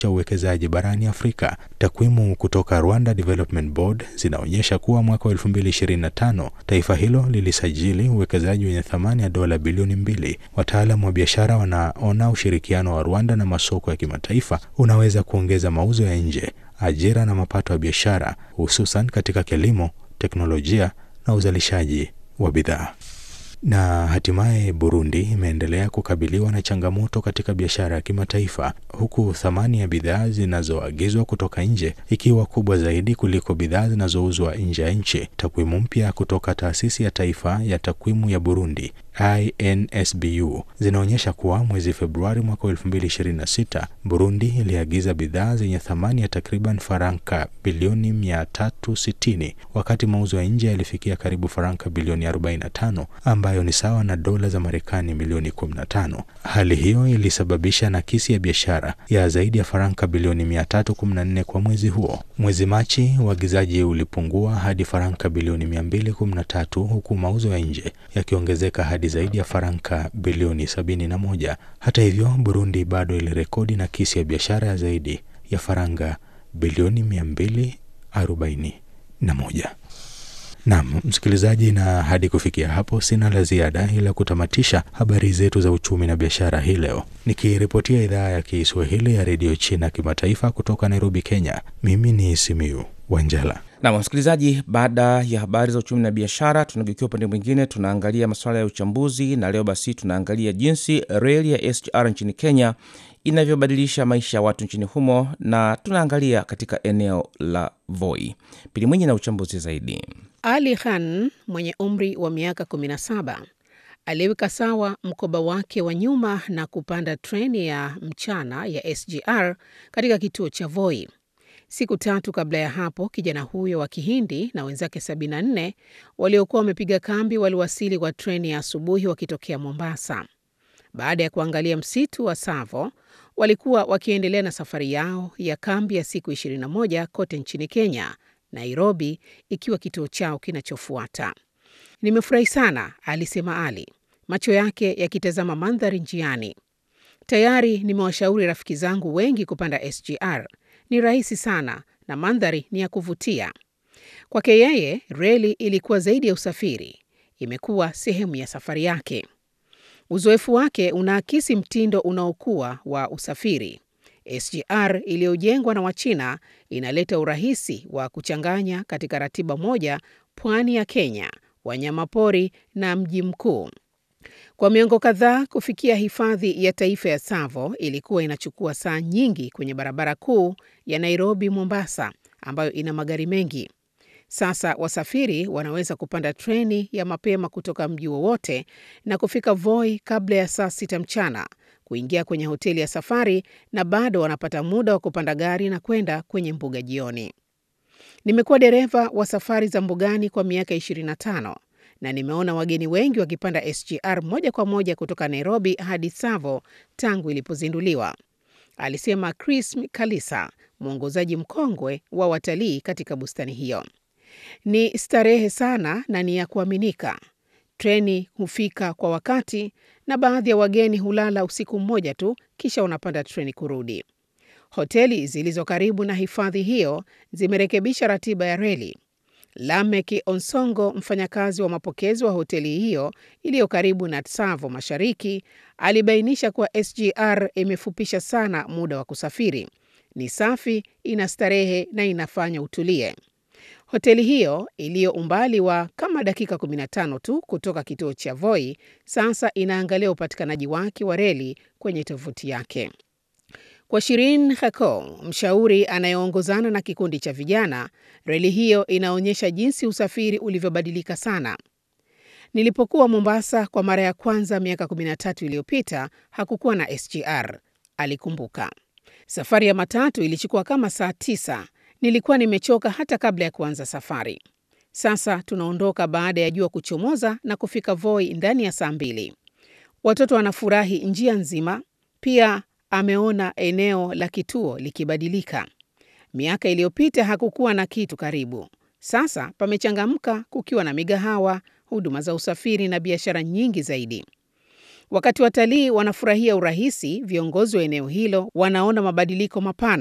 cha uwekezaji barani Afrika. Takwimu kutoka Rwanda Development Board zinaonyesha kuwa mwaka wa 2025 taifa hilo lilisajili uwekezaji wenye thamani ya dola bilioni mbili. Wataalamu wa biashara wanaona ushirikiano wa Rwanda na masoko ya kimataifa unaweza kuongeza mauzo ya nje, ajira na mapato ya biashara, hususan katika kilimo, teknolojia na uzalishaji wa bidhaa. Na hatimaye Burundi imeendelea kukabiliwa na changamoto katika biashara ya kimataifa huku thamani ya bidhaa zinazoagizwa kutoka nje ikiwa kubwa zaidi kuliko bidhaa zinazouzwa nje ya nchi. Takwimu mpya kutoka Taasisi ya Taifa ya Takwimu ya Burundi INSBU zinaonyesha kuwa mwezi Februari mwaka 2026 Burundi iliagiza bidhaa zenye thamani ya takriban faranka bilioni 360 wakati mauzo ya nje yalifikia karibu faranka bilioni 45 ambayo ni sawa na dola za Marekani milioni 15. Hali hiyo ilisababisha nakisi ya biashara ya zaidi ya faranka bilioni 314 kwa mwezi huo. Mwezi Machi uagizaji ulipungua hadi faranka bilioni 213 huku mauzo ya nje yakiongezeka hadi zaidi ya faranka bilioni 71. Hata hivyo, Burundi bado ilirekodi nakisi ya biashara ya zaidi ya faranga bilioni 241. Naam, msikilizaji, na hadi kufikia hapo sina la ziada ila kutamatisha habari zetu za uchumi na biashara hii leo, nikiripotia idhaa ya Kiswahili ya redio China kimataifa kutoka Nairobi, Kenya. Mimi ni Simiu Wanjala. Nam msikilizaji, baada ya habari za uchumi na biashara, tunageukia upande mwingine, tunaangalia masuala ya uchambuzi, na leo basi tunaangalia jinsi reli ya SGR nchini Kenya inavyobadilisha maisha ya watu nchini humo, na tunaangalia katika eneo la Voi. Pili Mwinyi na uchambuzi zaidi. Ali Khan mwenye umri wa miaka 17 aliweka sawa mkoba wake wa nyuma na kupanda treni ya mchana ya SGR katika kituo cha Voi. Siku tatu kabla ya hapo, kijana huyo wa Kihindi na wenzake 74 waliokuwa wamepiga kambi waliwasili kwa treni ya asubuhi wakitokea Mombasa. Baada ya kuangalia msitu wa Tsavo, walikuwa wakiendelea na safari yao ya kambi ya siku 21 kote nchini Kenya, Nairobi ikiwa kituo chao kinachofuata. Nimefurahi sana, alisema Ali, macho yake yakitazama mandhari njiani. Tayari nimewashauri rafiki zangu wengi kupanda SGR. Ni rahisi sana na mandhari ni ya kuvutia. Kwake yeye, reli ilikuwa zaidi ya usafiri, imekuwa sehemu ya safari yake. Uzoefu wake unaakisi mtindo unaokuwa wa usafiri. SGR iliyojengwa na Wachina inaleta urahisi wa kuchanganya katika ratiba moja pwani ya Kenya, wanyamapori na mji mkuu. Kwa miongo kadhaa kufikia hifadhi ya taifa ya Tsavo ilikuwa inachukua saa nyingi kwenye barabara kuu ya Nairobi Mombasa, ambayo ina magari mengi. Sasa wasafiri wanaweza kupanda treni ya mapema kutoka mji wowote na kufika Voi kabla ya saa sita mchana, kuingia kwenye hoteli ya safari na bado wanapata muda wa kupanda gari na kwenda kwenye mbuga jioni. Nimekuwa dereva wa safari za mbugani kwa miaka 25 na nimeona wageni wengi wakipanda SGR moja kwa moja kutoka Nairobi hadi Tsavo tangu ilipozinduliwa, alisema Chris Kalisa, mwongozaji mkongwe wa watalii katika bustani hiyo. Ni starehe sana na ni ya kuaminika. Treni hufika kwa wakati na baadhi ya wageni hulala usiku mmoja tu, kisha wanapanda treni kurudi. Hoteli zilizo karibu na hifadhi hiyo zimerekebisha ratiba ya reli. Lamek Onsongo, mfanyakazi wa mapokezi wa hoteli hiyo iliyo karibu na Tsavo Mashariki, alibainisha kuwa SGR imefupisha sana muda wa kusafiri. Ni safi, ina starehe na inafanya utulie. Hoteli hiyo iliyo umbali wa kama dakika 15 tu kutoka kituo cha Voi sasa inaangalia upatikanaji wake wa reli kwenye tovuti yake. Kwa Shirin Hako, mshauri anayeongozana na kikundi cha vijana, reli hiyo inaonyesha jinsi usafiri ulivyobadilika sana. Nilipokuwa Mombasa kwa mara ya kwanza miaka 13 iliyopita, hakukuwa na SGR, alikumbuka. Safari ya matatu ilichukua kama saa tisa. Nilikuwa nimechoka hata kabla ya kuanza safari. Sasa tunaondoka baada ya jua kuchomoza na kufika Voi ndani ya saa mbili. Watoto wanafurahi njia nzima. Pia ameona eneo la kituo likibadilika. Miaka iliyopita hakukuwa na kitu karibu. Sasa pamechangamka kukiwa na migahawa, huduma za usafiri na biashara nyingi zaidi. Wakati watalii wanafurahia urahisi, viongozi wa eneo hilo wanaona mabadiliko mapana